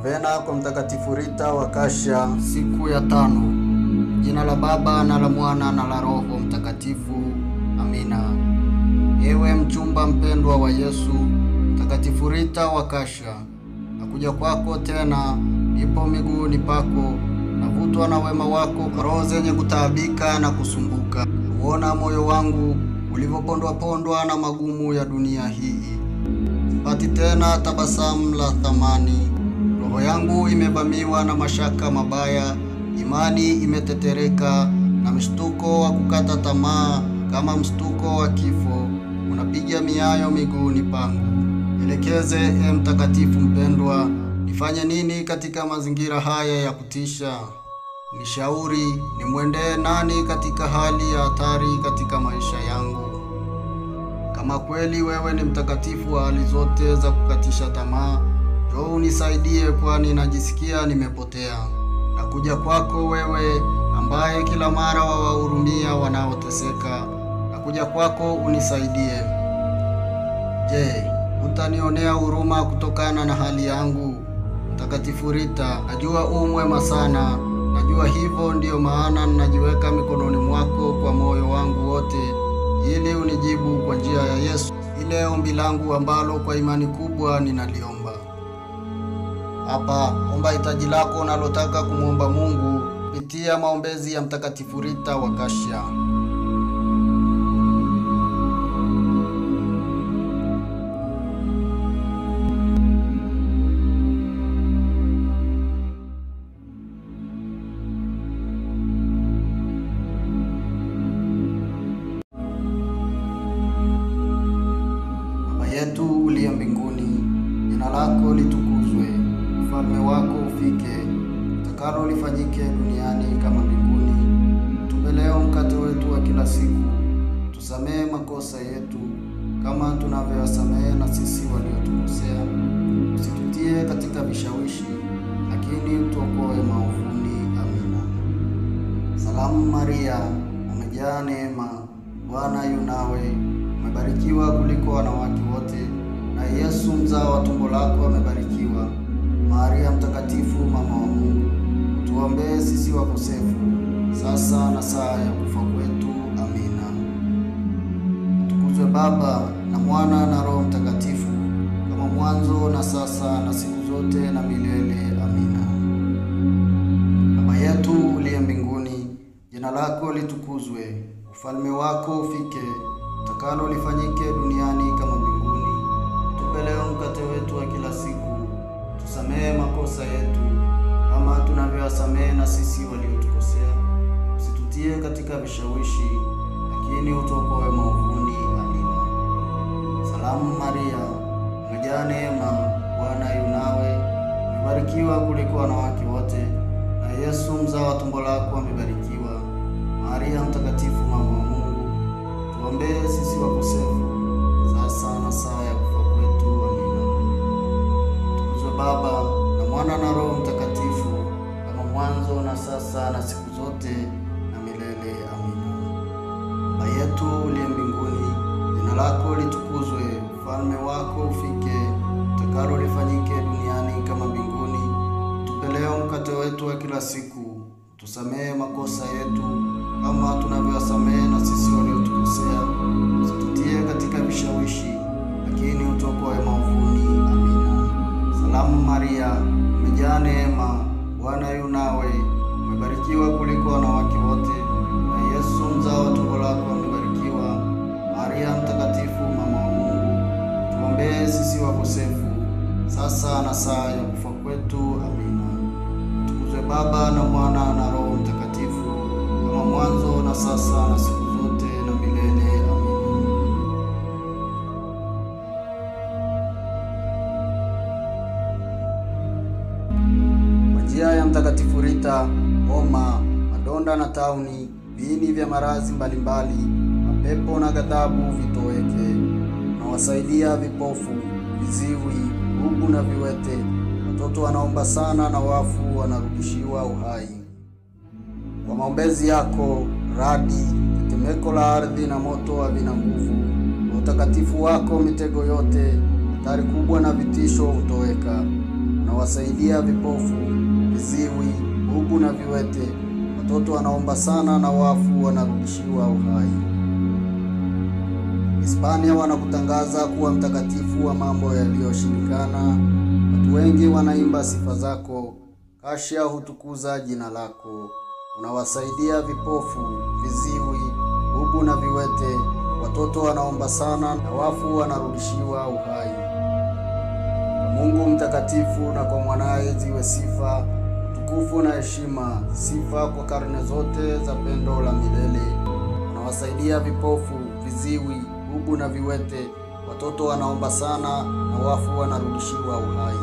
Novena kwa Mtakatifu Rita wa Kasha, siku ya tano. Jina la Baba na la Mwana na la Roho Mtakatifu. Amina. Ewe mchumba mpendwa wa Yesu, Mtakatifu Rita wa Kasha, nakuja kwako tena, nipo miguuni pako, navutwa na wema wako kwa roho zenye kutaabika na kusumbuka, kuona moyo wangu ulivyopondwa pondwa na magumu ya dunia hii. Sipati tena tabasamu la thamani, roho yangu imevamiwa na mashaka mabaya, imani imetetereka na mshtuko wa kukata tamaa, kama mshtuko wa kifo unapiga miayo miguuni pangu. Elekeze e mtakatifu mpendwa, nifanye nini katika mazingira haya ya kutisha? Nishauri, nimwendee nani katika hali ya hatari katika maisha yangu? Kama kweli wewe ni mtakatifu wa hali zote za kukatisha tamaa, njoo unisaidie, kwani najisikia nimepotea. Nakuja kwako wewe ambaye kila mara wawahurumia wanaoteseka. Nakuja kwako unisaidie. Je, utanionea huruma kutokana na hali yangu? Mtakatifu Rita, najua u mwema sana, najua hivyo, ndiyo maana ninajiweka mikononi mwako kwa moyo wangu wote, ili unijibu kwa njia ya Yesu ile ombi langu ambalo kwa imani kubwa ninaliomba. Hapa omba hitaji lako unalotaka kumwomba Mungu kupitia maombezi ya Mtakatifu Rita wa Kasha. Baba yetu uliye mbinguni, jina lako litukuzwe, ufalme wako ufike, utakalo lifanyike duniani kama mbinguni. Tupe leo mkate wetu wa kila siku, tusamehe makosa yetu kama tunavyowasamehe na sisi waliotukosea, usitutie katika vishawishi, lakini utuokoe maovuni. Amina. Salamu Maria, umejaa neema, Bwana yu nawe, umebarikiwa kuliko wanawake wote, na Yesu mzao wa tumbo lako amebarikiwa. Maria Mtakatifu, mama wa Mungu, utuombee sisi wakosefu, sasa na saa ya kufa kwetu. Amina. Atukuzwe Baba na Mwana na Roho Mtakatifu, kama mwanzo na sasa na siku zote na milele. Amina. Baba yetu uliye mbinguni, jina lako litukuzwe, ufalme wako ufike, utakalo lifanyike duniani kama mbinguni. Tupe leo mkate wetu wa kila siku, tusamehe makosa yetu kama tunavyowasamehe na sisi waliotukosea, usitutie katika vishawishi, lakini utuokoe maovuni. Amina. Salamu Maria, umejaa neema, Bwana yu nawe, umebarikiwa kuliko wanawake wote, na Yesu mzao wa tumbo lako amebarikiwa. Maria Mtakatifu, mama wa Mungu, tuombee sisi wakosefu, sasa na saa ya kufa kwetu. Amina. Tukuzwe Baba na Mwana na Roho Mtakatifu, kama mwanzo na sasa na siku zote na milele. Amina. Baba yetu uliye mbinguni, jina lako litukuzwe, ufalme wako ufike, utakalo lifanyike duniani kama mbinguni. Tupe leo mkate wetu wa kila siku, tusamehe makosa yetu kama tunavyowasamehe na sisi waliotukosea, usitutie katika vishawishi, lakini utuokoe maovuni. Amina. Salamu Maria, umejaa neema, Bwana yu nawe, umebarikiwa kuliko wanawake wote, na Yesu mzao wa tumbo lako amebarikiwa. Maria Mtakatifu, mama wa Mungu, tuombee sisi wakosefu, sasa na saa ya kufa kwetu. Amina. Tukuzwe Baba na Mwana na Roho Mtakatifu, kama mwanzo na sasa na siku zote na milele. Amina. Kwa njia ya Mtakatifu Rita, homa, madonda na tauni, viini vya maradhi mbalimbali, mapepo na ghadhabu vitoweke. Unawasaidia vipofu, viziwi, bubu na viwete, watoto wanaomba sana na wafu wanarudishiwa uhai. Kwa maombezi yako, radi, tetemeko la ardhi na moto havina nguvu. Kwa utakatifu wako, mitego yote, hatari kubwa na vitisho hutoweka. unawasaidia vipofu, viziwi, bubu na viwete. Watoto wanaomba sana na wafu wanarudishiwa uhai. Hispania wanakutangaza kuwa mtakatifu wa mambo yaliyoshindikana. Watu wengi wanaimba sifa zako. Kasha hutukuza jina lako. Unawasaidia vipofu, viziwi, bubu na viwete. Watoto wanaomba sana na wafu wanarudishiwa uhai. Kwa Mungu mtakatifu na kwa mwanaye ziwe sifa, utukufu na heshima, sifa kwa karne zote za pendo la milele. Unawasaidia vipofu, viziwi, bubu na viwete. Watoto wanaomba sana na wafu wanarudishiwa uhai.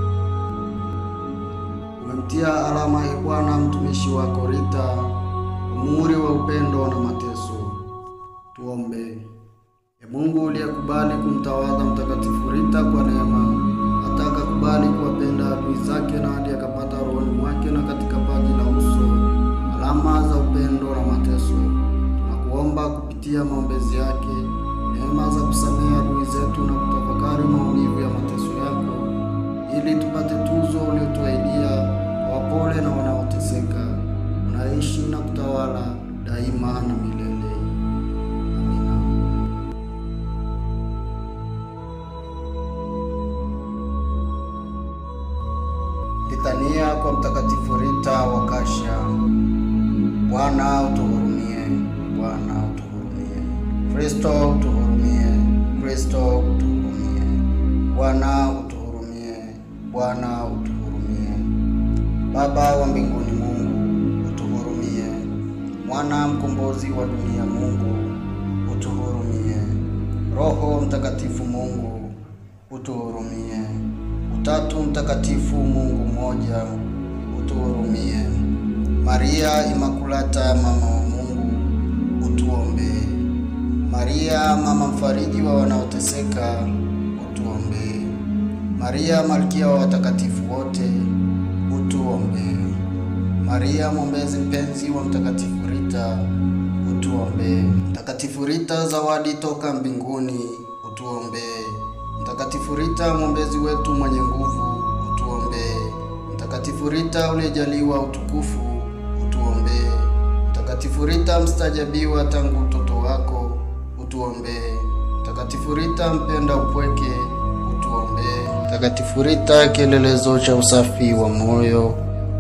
Umemtia alama ya Bwana mtumishi wako Rita, muhuri wa upendo na mateso. Tuombe. E Mungu uliyekubali kumtawadha Mtakatifu Rita kwa neema, hata akakubali kuwapenda adui zake na hadi akapata rohoni mwake na katika paji la uso alama za upendo na mateso, tunakuomba kupitia maombezi yake neema za kusamehe adui zetu na kutafakari maumivu ya mateso yako, ili tupate tuzo uliotuahidia kwa wapole na wanaoteseka, unaishi na kutawala daima na milele. Amina. Litania kwa Mtakatifu Rita wa Kasha. Bwana utuhurumie, Bwana utuhurumie. Kristo utuhurumie, Kristo utuhurumie. Bwana utuhurumie, Bwana utuhurumie. Baba wa mbinguni, Mungu utuhurumie. Mwana mkombozi wa dunia, Mungu utuhurumie. Roho Mtakatifu, Mungu utuhurumie. Utatu Mtakatifu, Mungu mmoja, utuhurumie. Maria Imakulata, mama wa Mungu, utuombee. Maria mama mfariji wa wanaoteseka, utuombee. Maria malkia wa watakatifu wote, utuombee. Maria mwombezi mpenzi wa Mtakatifu Rita, utuombee. Mtakatifu Rita zawadi toka mbinguni, utuombee. Mtakatifu Rita mwombezi wetu mwenye nguvu, utuombee. Mtakatifu Rita uliyejaliwa utukufu, utuombee. Mtakatifu Rita mstajabiwa tangu utoto wako, utuombee. Mtakatifu Rita mpenda upweke, utuombee. Mtakatifu Rita kielelezo cha usafi wa moyo,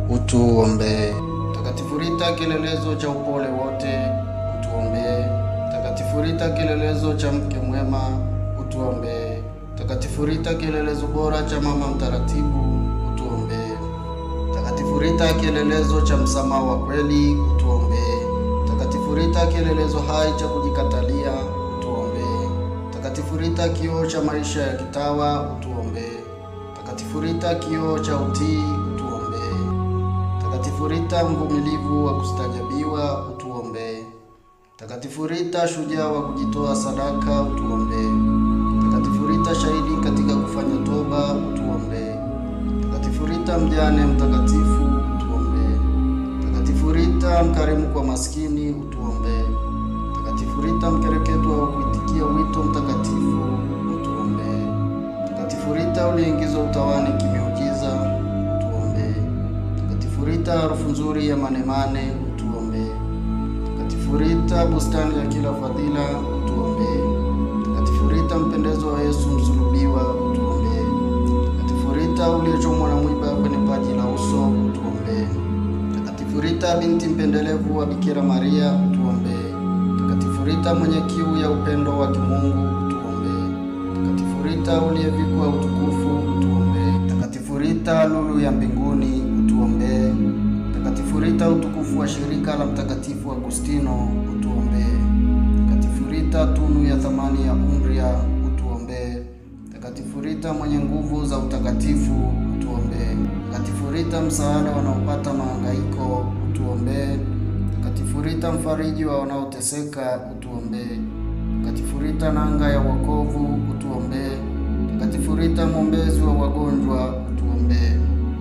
utuombee. Mtakatifu Rita kielelezo cha upole wote, utuombee. Mtakatifu Rita kielelezo cha mke mwema, utuombee. Mtakatifu Rita kielelezo bora cha mama mtaratibu, utuombee. Mtakatifu Rita kielelezo cha msamaha wa kweli, utuombee. Mtakatifu Rita kielelezo hai cha kujikatalia, utuombee. Mtakatifu Rita kioo cha maisha ya kitawa, utuombee. Mtakatifu Rita kioo cha utii, utuombee. Mtakatifu Rita mvumilivu wa kustajabiwa, utuombee. Mtakatifu Rita shujaa wa kujitoa sadaka, utuombee. Mtakatifu Rita shahidi katika kufanya toba, utuombee. Mtakatifu Rita mjane mtakatifu, utuombee. Mtakatifu Rita mkarimu kwa maskini, utuombee. Mtakatifu Rita mkereketwa wa kuitikia wito mtakatifu, utuombee. Mtakatifu Rita uliingizwa utawani kimiujiza, utuombee. Mtakatifu Rita harufu nzuri ya manemane, utuombee. Mtakatifu Rita bustani ya kila fadhila, utuombee. Mtakatifu Rita mpendezo wa Yesu msulubiwa, utuombee. Mtakatifu Rita uliyechomwa na mwiba kwenye paji la uso, utuombee. Mtakatifu Rita binti mpendelevu wa Bikira Maria, utuombee. Mtakatifu Rita mwenye kiu ya upendo wa kimungu, utuombee. Mtakatifu Rita uliyevikwa utukufu, utuombee. Mtakatifu Rita lulu ya mbinguni, utuombee. Mtakatifu Rita utukufu wa shirika la Mtakatifu Agustino, utuombee. Mtakatifu Rita tunu ya thamani ya Umbria, utuombee. Mtakatifu Rita mwenye nguvu za utakatifu, utuombee. Mtakatifu Rita msaada wanaopata mahangaiko, utuombee. Mtakatifu Rita mfariji wa wanaoteseka, utuombee. Mtakatifu Rita nanga ya wokovu, utuombee. Mtakatifu Rita mwombezi wa wagonjwa, utuombee.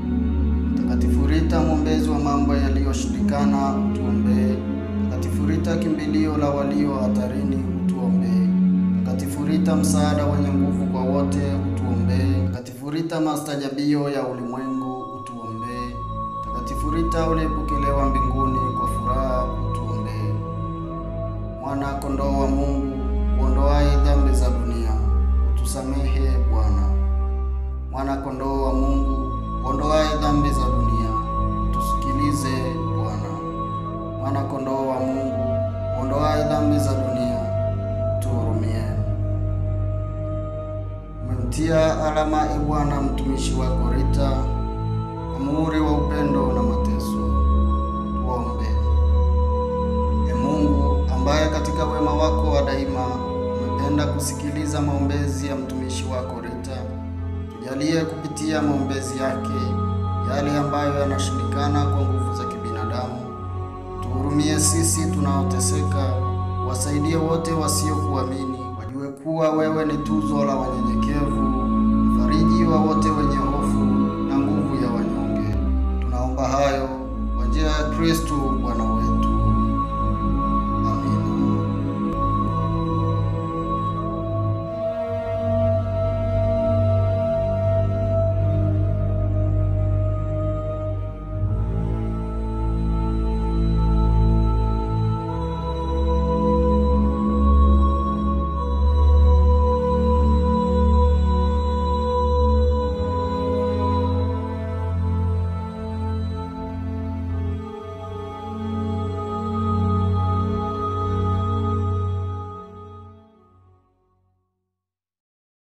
Mtakatifu Rita mwombezi wa mambo yaliyoshindikana, utuombee. Mtakatifu Rita kimbilio la walio hatarini, utuombee. Mtakatifu Rita msaada wenye nguvu kwa wote, utuombee. Mtakatifu Mtakatifu Rita, mastajabio ya ulimwengu, utuombee. Mtakatifu Rita, uliyepokelewa mbinguni kwa furaha, utuombee. Mwana kondoo wa Mungu, uondoaye dhambi za dunia, utusamehe Bwana. Mwana kondoo wa Mungu, uondoaye dhambi za dunia, utusikilize Bwana. Mwana kondoo wa Mungu, uondoaye dhambi za dunia, utuhurumie. Umemtia alama e Bwana mtumishi wako Rita, kwa muhuri wa upendo na mateso. Tuombe. E Mungu, ambaye katika wema wako wa daima umependa kusikiliza maombezi ya mtumishi wako Rita, tujalie kupitia maombezi yake yale ambayo yanashindikana kwa nguvu za kibinadamu. Tuhurumie sisi tunaoteseka, wasaidie wote wasiokuamini wajue kuwa wewe ni tuzo la wanyenyekevu, mfariji wa wote wenye hofu na nguvu ya wanyonge. Tunaomba hayo kwa njia ya Kristo Bwana wetu.